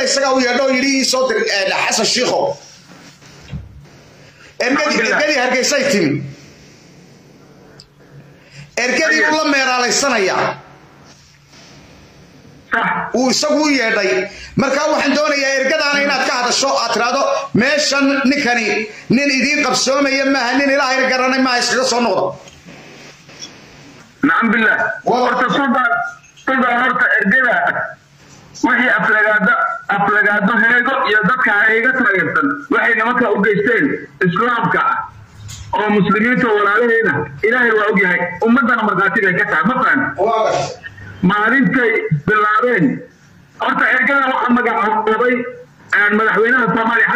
isagaa u yeedho yidhi ii soo dir xasan shiikho ergadii hargeysay timi ergadii buu la meeraalaysanayaa uu isagu u yeedhay markaa waxaan doonayaa ergadaana inaad ka hadasho aad tiraahdo meeshan ninkani nin idiin qabsoomaya maaha nin ilaahayna garanay maaha iskaga soo noqda nacam billah horta suldan suldan horta ergada wixii aflagaado aflagaado heego iyo dadka heega taageersan waxay nimanka u geysteen islaamka ah oo muslimiinta walaalahayna ilaahay waa ogyahay ummadana markhaatibay ka tahay ma fahan maalintay bilaabeen horta ergada waxaa magacaabay madaxweynaha soomaaliya